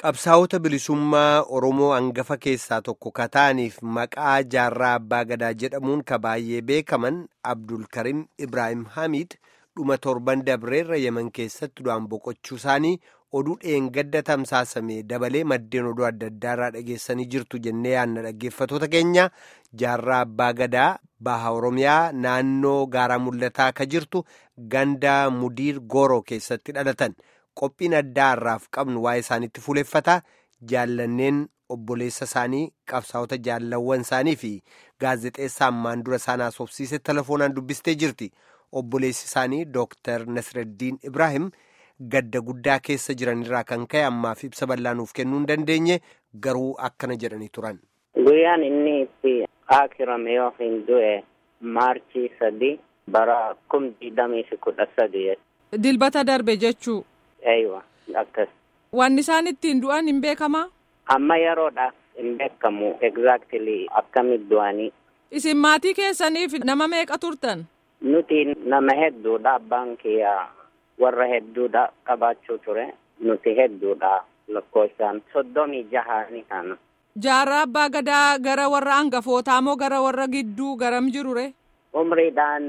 Qabsaa'ota bilisummaa Oromoo hangafa keessaa tokko kataaniif maqaa jaarraa abbaa gadaa jedhamuun ka baay'ee beekaman Abdulkarim Ibrahim Hamid dhuma torban dabreerra yeman keessatti du'aan boqochuu isaanii oduu dheengadda tamsaasame dabalee maddeen oduu adda addaarraa dhageessanii jirtu jennee yaadna dhaggeeffatoota keenya jaarraa abbaa gadaa baha Oromiyaa naannoo gaaraa mul'ataa ka jirtu ganda mudiir gooroo keessatti dhalatan. Qophiin addaa har'aaf qabnu waa'ee isaaniitti fuuleffataa jaallanneen obboleessa isaanii qabsaa'ota jaallawwan isaanii fi gaazexeessaa ammaan dura isaan haasofsiise telefoonaan dubbistee jirti. Obboleessi isaanii Dooktar Nasreddiin Ibrahim gadda guddaa keessa jiranirraa kan ka'e ammaaf ibsa bal'aa nuuf kennuu hin dandeenye garuu akkana jedhanii turan. Guyyaan inni itti akirame yoo hin du'e maarchii sadi bara kum digdamii fi kudha sadi. Dilbata darbe jechuu. Eeywa akkas. Wanni isaan ittiin du'an hin beekamaa? Amma yeroodhaaf hin beekamu exactly akkamitti du'anii. Isin maatii keessaniif nama meeqa turtan? Nuti nama hedduudha abbaan kiyya warra hedduudha qabaachuu ture nuti hedduudha lakkoofsaan soddomii jaha ni kana. Jaarraa abbaa gadaa gara warra hangafootaa moo gara warra gidduu garam jirure? Umriidhaan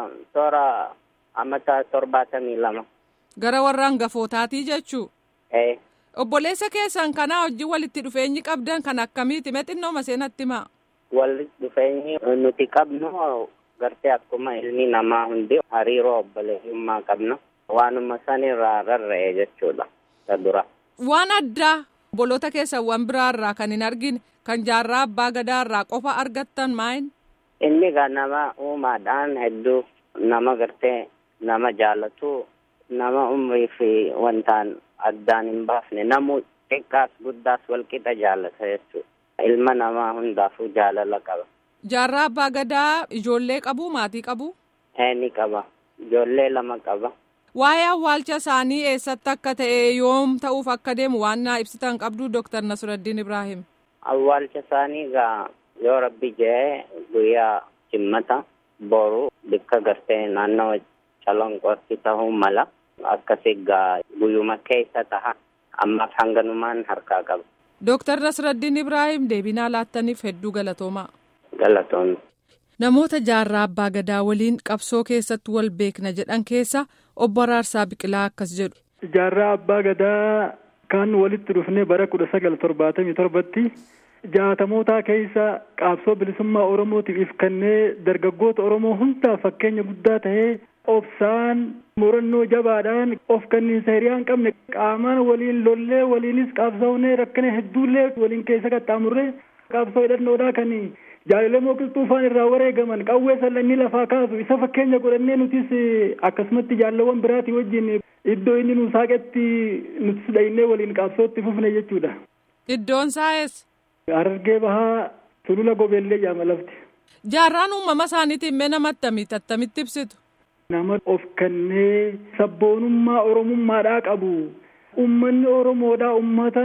toora amata torbaatamii lama. Gara warra hangafootaatii jechuu? Ee. Obboleessa keessan kanaa wajjin walitti dhufeenyi qabdan kan akkamiiti? Mee xinnoo seenatti himaa? Walitti dhufeenyi nuti qabnu gartee akkuma ilmi namaa hundi hariiroo obboleessummaa qabna. Waanuma sanirraa rarra'e jechuudha. dura. Waan addaa obboloota keessawwan biraarraa kan hin argine kan jaarraa abbaa gadaarraa qofa argattan maayin? Inni gaa nama uumaadhaan hedduu nama gartee nama jaalatu nama umrii fi wantaan addaan hin baafne namu xiqqaas guddaas walqixa jaalata jechuudha. Ilma namaa hundaafuu jaalala qaba. Jaarraa abbaa gadaa ijoollee qabu maatii qabu? Ee ni qaba. Ijoollee lama qaba. Waa'ee awwaalcha isaanii eessatti akka ta'e yoom ta'uuf akka deemu waan naa ibsitan qabdu Dooktar Nasruddin Ibrahim. Awwaalcha isaanii gaa yoo rabbi jee guyyaa jimmata boru bakka gartee naannoo calonqootti ta'uu mala. akkasi gaa guyyuma keessa taha ammaaf hanganumaan harkaa qaba. Dooktar Nasruddin Ibrahim deebinaa laattaniif hedduu galatoomaa. Galatoomna. Namoota jaarraa abbaa gadaa waliin qabsoo keessatti wal beekna jedhan keessa obbo Araarsaa Biqilaa akkas jedhu. Jaarraa abbaa gadaa kan walitti dhufne bara kudha sagal torbaatamii torbatti jaatamootaa keessa qabsoo bilisummaa Oromootiif kannee dargaggoota Oromoo hundaaf fakkeenya guddaa ta'ee obsaan murannoo jabaadhaan of kanniinsa hiriyaa hin qabne qaamaan waliin lollee waliinis qabsoofnee rakkina hedduullee waliin keessa qaxxaamurree qabsoo hidhannoodhaa kan jaalalee mooqilxuufaan irraa wareegaman qawwee sallannii lafaa kaasu isa fakkeenya godhannee nutis akkasumatti jaalawwan biraatii wajjin iddoo inni nu saaqetti nutis dhaynee waliin qabsootti fufne jechuudha. Iddoon saa'es. Harargee bahaa sulula gobeellee jaama lafti. Jaarraan uumama isaaniitiin mee namatti attamitti attamitti ibsitu? Nama of kennee sabboonummaa oromummaadhaa qabu ummanni oromoodhaa ummata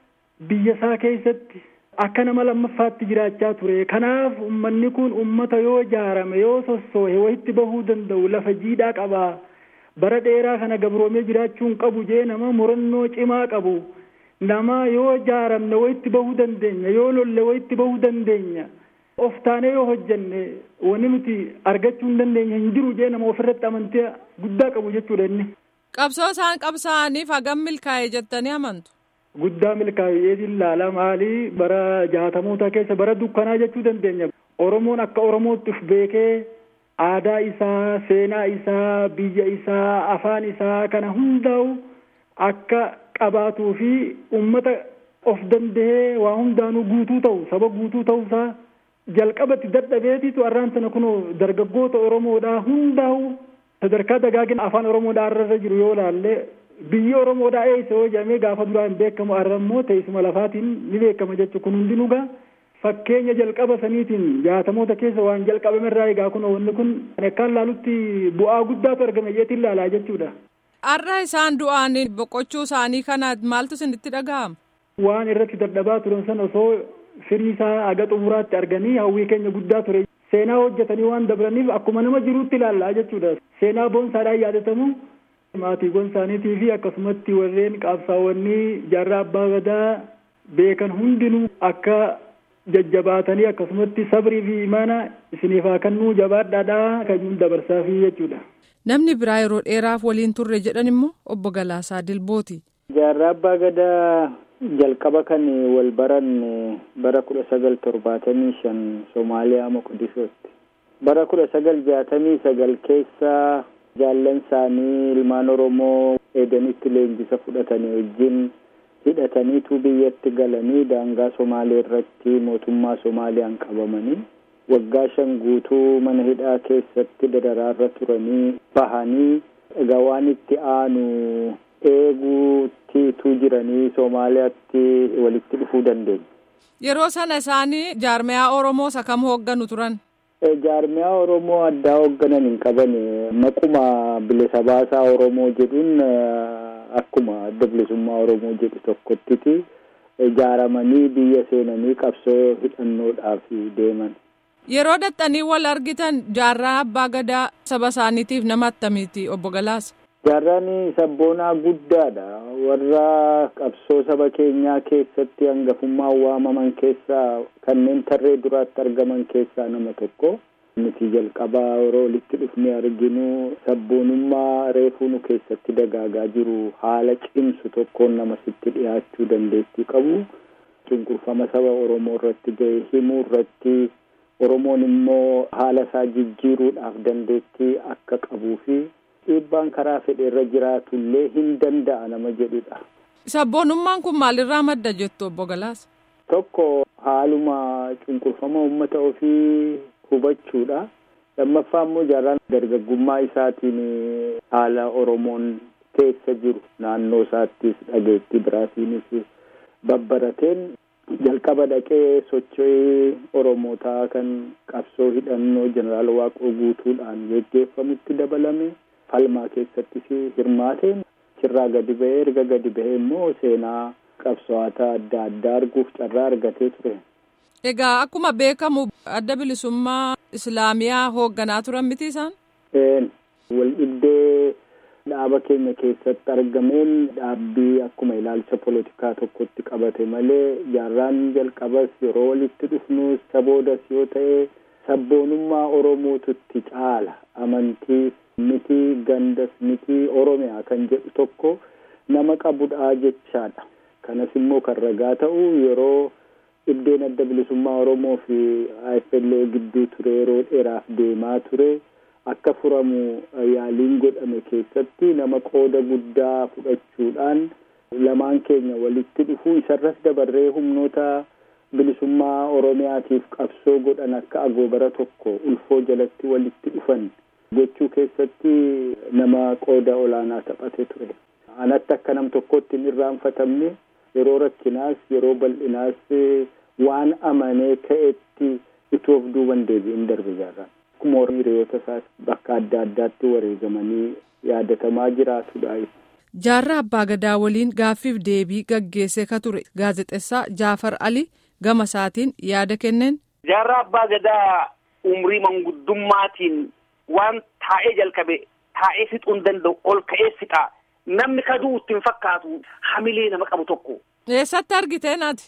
biyya isaa keessatti akka nama lammaffaatti jiraachaa ture kanaaf ummanni kun ummata yoo jaarame yoo sossoohe wayitti bahuu danda'u lafa jiidhaa qaba bara dheeraa kana gabroomee jiraachuun qabu jee nama murannoo cimaa qabu nama yoo jaaramne wayitti bahuu dandeenya yoo lolle wayitti bahuu dandeenya. of taanee yoo hojjenne wanni nuti argachuu hin dandeenye hin jiru jee nama ofirratti amantii guddaa qabu jechuudha inni. Qabsoo isaan qabsaa'aniif hagam milkaa'e jettanii amantu. Guddaa milkaa'ee ilaala maalii bara jaatamoota keessa bara dukkanaa jechuu dandeenya. Oromoon akka Oromootti of beekee aadaa isaa, seenaa isaa, biyya isaa, afaan isaa kana hundaa'u akka qabaatuu fi uummata of danda'ee waa hundaanuu guutuu ta'u saba guutuu ta'uusaa jalqabatti dadhabeetitu arraan sana kun dargaggoota oromoodhaa hundaa'u sadarkaa dagaagina afaan oromoodhaa irra jiru yoo laalle biyyi oromoodhaa eessa yoo jedhamee gaafa duraa hin beekamu arra immoo teessuma lafaatiin ni beekama jechuudha kun hundinuu gaa fakkeenya jalqaba saniitiin jaatamoota keessa waan jalqabame irraa egaa kun wanni kun akkaan laalutti bu'aa guddaatu argame jeetiin laalaa jechuudha. Arra isaan du'aan boqochuu isaanii kana maaltu isinitti dhaga'ama? Waan irratti dadhabaa turan sana osoo firii isaa haga xumuraatti arganii hawwii keenya guddaa ture seenaa hojjetanii waan dabraniif akkuma nama jiruutti ilaallaa jechuudha seenaa boonsaadhaan yaadatamu maatiiwwan isaaniitii fi akkasumatti warreen qabsaa'onni jaarraa abbaa gadaa beekan hundinuu akka jajjabaatanii akkasumatti sabrii fi imaana isiniif haa kennuu jabaadhaadhaa kan dabarsaa fi jechuudha. Namni biraa yeroo dheeraaf waliin turre jedhan immoo obbo Galaasaa Dilbooti. Jaarraa abbaa gadaa jalqaba kan wal baran bara kudha sagal torbaatamii shan Somaaliyaa Moqodishootti. Bara kudha sagal jaatamii sagal keessa jaallan isaanii ilmaan Oromoo eedanitti leenjisa fudhatanii wajjin hidhataniitu biyyatti galanii daangaa Somaalee irratti mootummaa Somaaliyaan qabamanii waggaa shan guutuu mana hidhaa keessatti dararaarra turanii bahanii egaa waan itti aanu eeguutiitu jiranii Somaaliyaatti walitti dhufuu dandeenya. Yeroo sana isaanii jaarmiyaa Oromoo isa kam hoogganu turan? jaarmiyaa Oromoo addaa hoogganan hin qaban maquma bilisa baasaa Oromoo jedhuun akkuma adda bilisummaa Oromoo jedhu tokkottiti ijaaramanii biyya seenanii qabsoo hidhannoodhaaf deeman. Yeroo dhaxxanii wal argitan jaarraa abbaa gadaa saba isaaniitiif nama attamiiti obbo Galaasa? Jaarraan sabboonaa guddaadha. Warra qabsoo saba keenyaa keessatti hangafummaan waamaman keessaa kanneen tarree duraatti argaman keessaa nama tokko. Nuti jalqabaa yeroo walitti dhufnee arginu sabboonummaa reefuu nu keessatti dagaagaa jiru haala cimsu tokkoon nama sitti dhiyaachuu dandeettii qabu. Cunqurfama saba Oromoo irratti ga'e himuu irratti Oromoon immoo haala isaa jijjiiruudhaaf dandeettii akka qabuu fi dhiibbaan karaa fedhe irra jiraatu illee hin danda'a nama jedhudha. Sabboonummaan kun maalirraa madda jettu obbo Galaasa? Tokko haaluma cunqurfama uummata ofii hubachuudha. Lammaffaa immoo jaarraan dargaggummaa isaatiin haala Oromoon keessa jiru naannoo isaattis dhageettii biraatiinis babbarateen jalqaba dhaqee socho'ii Oromootaa kan qabsoo hidhannoo jeneraal Waaqoo guutuudhaan geggeeffamutti dabalame. falmaa keessattis hirmaateen achirraa gadi ba'ee erga gadi ba'ee immoo seenaa qabsaa'ota adda addaa arguuf carraa argatee ture. Egaa akkuma beekamu adda bilisummaa Islaamiyaa hoogganaa turan miti isaan? Wal dhibdee dhaaba keenya keessatti argameen dhaabbii akkuma ilaalcha polotikaa tokkotti qabate malee jaarraan jalqabas yeroo walitti dhufnus saboodas yoo ta'e sabboonummaa Oromootutti caala amantii miti gandas miti oromiyaa kan jedhu tokko nama qabudha jechaadha kanas immoo kan ragaa ta'u yeroo dhibdeen adda bilisummaa oromoo fi AFLO gidduu ture yeroo dheeraaf deemaa ture akka furamu yaaliin godhame keessatti nama qooda guddaa fudhachuudhaan lamaan keenya walitti dhufuu isarras dabarree humnoota bilisummaa oromiyaatiif qabsoo godhan akka agoobara tokko ulfoo jalatti walitti dhufan gochuu keessatti nama qooda olaanaa taphate ture. Anatti akka nam tokkotti hin irraanfatamne yeroo rakkinaas yeroo bal'inaas waan amanee ka'etti utuu of duuban deebi'in darbe jaarraan. Akkuma hiriyoota isaas bakka adda addaatti wareegamanii yaadatamaa jiraatudha. Jaarraa Abbaa Gadaa waliin gaaffiif deebii gaggeessee ka ture gaazexessaa Jaafar Ali gama isaatiin yaada kenneen. Jaarraa Abbaa Gadaa umrii manguddummaatiin waan taa'ee jalqabe taa'ee fixuu hin danda'u ol ka'ee fixa namni kaduu ittiin fakkaatu hamilee nama qabu tokko. Eessatti argitee naati?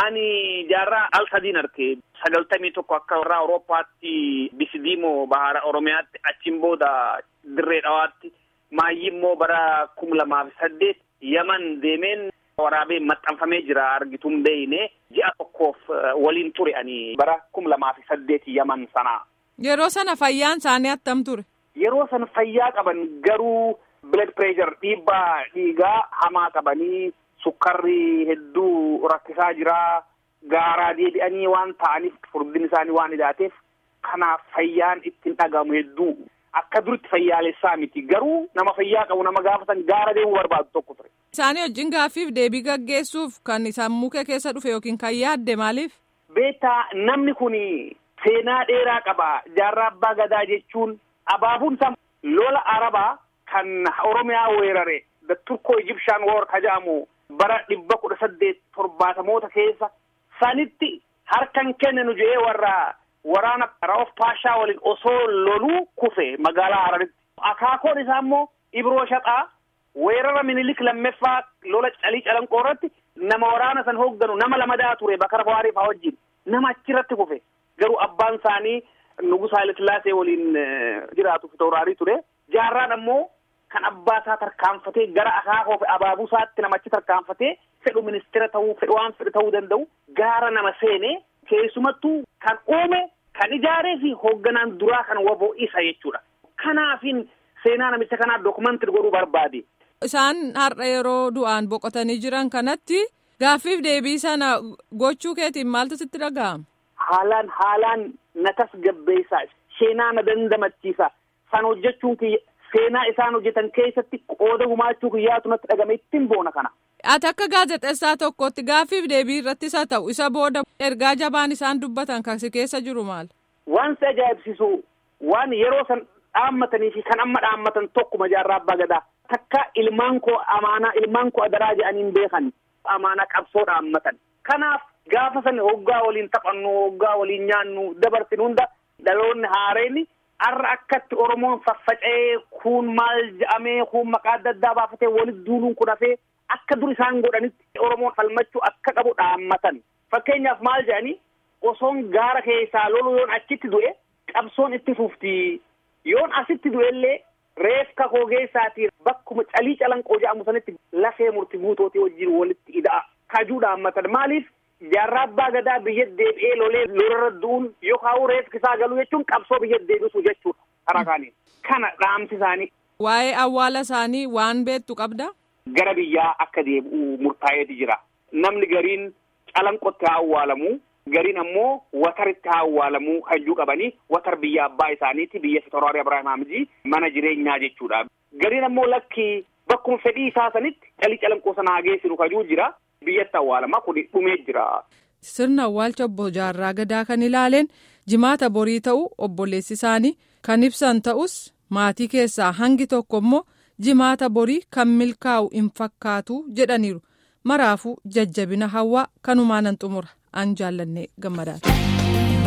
Ani jaarraa al sadiin arge sagaltamii tokko akka warra Awurooppaatti Bisidiimoo Bahara Oromiyaatti achiin booda dirree dhawaatti maayyii immoo bara kum lamaaf saddeet Yaman deemeen waraabee maxxanfamee jira argituun beeyne ji'a tokkoof waliin ture ani bara kum lamaaf saddeet Yaman sanaa. Yeroo sana fayyaan isaanii attam ture? Yeroo sana fayyaa qaban garuu blood pressure dhiibbaa dhiigaa hamaa qabanii sukkarri hedduu rakkisaa jira gaaraa deebi'anii waan ta'aniif furdin isaanii waan hidhaateef kanaaf fayyaan ittiin dhagahamu hedduu akka duritti fayyaalessaa miti garuu nama fayyaa qabu nama gaafatan gaara deemuu barbaadu tokko ture. Isaanii wajjin gaaffiif deebii gaggeessuuf kan sammuu kee keessa dhufe yookiin kan yaadde maaliif? Beektaa namni kun seenaa dheeraa qaba jaarraa abbaa gadaa jechuun abaabuun isaa lola arabaa kan oromiyaa weerare the turko egyptian war ka jedhamu bara dhibba kudha saddeet torbaatamoota keessa sanitti harkan kenninu jedhee warra waraana raof paashaa waliin osoo loluu kufe magaalaa hararitti akaakoon isaa immoo ibroo shaxaa weerara minilik lammeeffaa lola calii calanqoo irratti nama waraana san hoogganu nama lamadaa ture bakara bawaarii faa wajjin nama achirratti kufe garuu abbaan isaanii nugus haile sillaasee waliin jiraatu fitooraarii ture jaarraan ammoo kan abbaa isaa tarkaanfatee gara akaakoo fi abaabuu isaatti namachi tarkaanfatee fedhu ministeera ta'uu fedhu waan fedhu ta'uu danda'u gaara nama seenee keessumattuu kan uume kan ijaaree fi hoogganaan duraa kan waboo isa jechuudha. Kanaafin seenaa namicha kanaa dookumentiri godhuu barbaade. Isaan har'a yeroo du'aan boqotanii jiran kanatti gaaffiif deebii sana gochuu keetiin maaltu sitti dhaga'ama? Haalaan haalaan na tasgabbeessa. Seenaa na dandamachiisa. San hojjechuun kiyya seenaa isaan hojjetan keessatti qooda gumaachuu kiyyaatu natti dhagame ittiin boona kana. Ati akka gaazexeessaa tokkotti gaaffiif deebii irrattis haa ta'u isa booda ergaa jabaan isaan dubbatan kasi keessa jiru maal? Waan si ajaa'ibsiisu waan yeroo san dhaammatanii fi kan amma dhaammatan tokkuma jaarraa abbaa gadaa. Takka ilmaan koo amaanaa ilmaan koo adaraa jedhaniin beekan amaanaa qabsoo dhaammatan. Kanaaf gaafa san hoggaa waliin taphannu hoggaa waliin nyaannu dabarsinu hunda dhaloonni haareen har'a akkatti Oromoon faffaca'ee kun maal jedhamee kun maqaa adda addaa baafatee walitti duuluun kun hafee akka dur isaan godhanitti Oromoon falmachuu akka qabu dhaammatan. Fakkeenyaaf maal jedhanii osoon gaara keessaa lolu yoon achitti du'e qabsoon itti fufti yoon asitti du'ellee reefka koo keessaatii bakkuma calii calanqoo jedhamu sanitti lafee murti guutootii wajjin walitti ida'a kajuu dhaammatan maaliif jaarraa abbaa gadaa biyya deebi'ee lolee lolarra du'uun yookaan reefki isaa galuu jechuun qabsoo biyya deebisu jechuudha karaa kaaniin kana dhaamsi isaanii. Waa'ee awwaala isaanii waan beektu qabda. Gara biyyaa akka deebi'u murtaa'eeti jira. Namni gariin calanqotti haa awwaalamu. Gariin ammoo wataritti haa awwaalamu hajjuu qabanii watar biyya abbaa isaaniiti biyya Fitooraarii Abiraahim Hamzii mana jireenyaa jechuudha. Gariin ammoo lakki bakkuma fedhii isaa sanitti calii calanqoo sana haa geessinu hajjuu jira. Biyyatti awwaalamaa kun dhumee jira. Sirna awwaalcha obbo Jaarraa Gadaa kan ilaaleen jimaata borii ta'u obboleessi isaanii kan ibsan ta'us maatii keessaa hangi tokko immoo jimaata borii kan milkaa'u hin fakkaatu jedhaniiru. Maraafuu jajjabina hawaa kanumaan nan xumura. An jaallannee gammadaati.